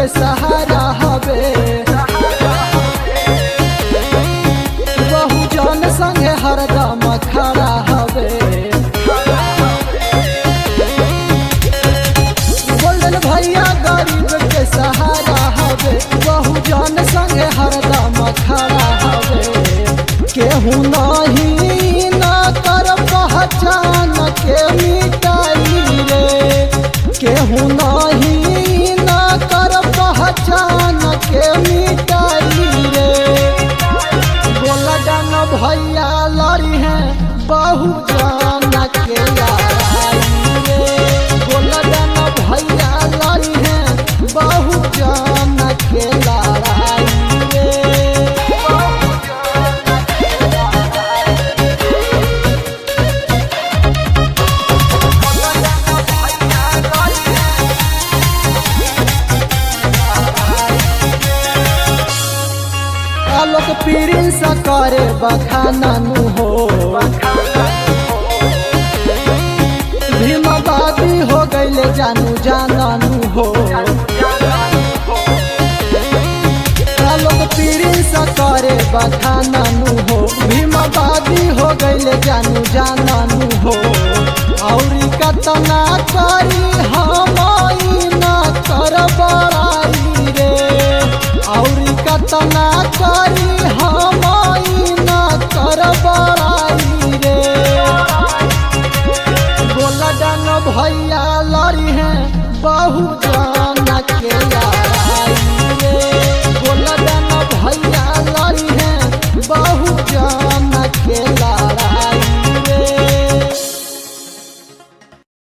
सहारा हवे बहुजन संगे हरदम खड़ा हवे गोल्डन भैया गरीब के सहारा हवे बहुजन संगे हरदम खड़ा हवे केहू नहीं ना कर पहचान के मिटाई रे केहू नहीं ना कर पहचान के मिटाई रे गोलडन भैया लड़ी है बहु जान के लड़ाई रे गोलडन भैया लड़ी है बहु जान के लड़ाई रे आलोक पीरिन सा करे बखाना नु हो भीमाबादी हो गईले जानू जानू हो आलोक पीरिन सा करे बखाना नु हो भीमाबादी हो गईले जानू जानू हो औरी कतना करी हम ना कर बड़ाई रे औरी कतना करी हम ना कर बड़ाई रे गोलडन भैया लड़ी है बहुत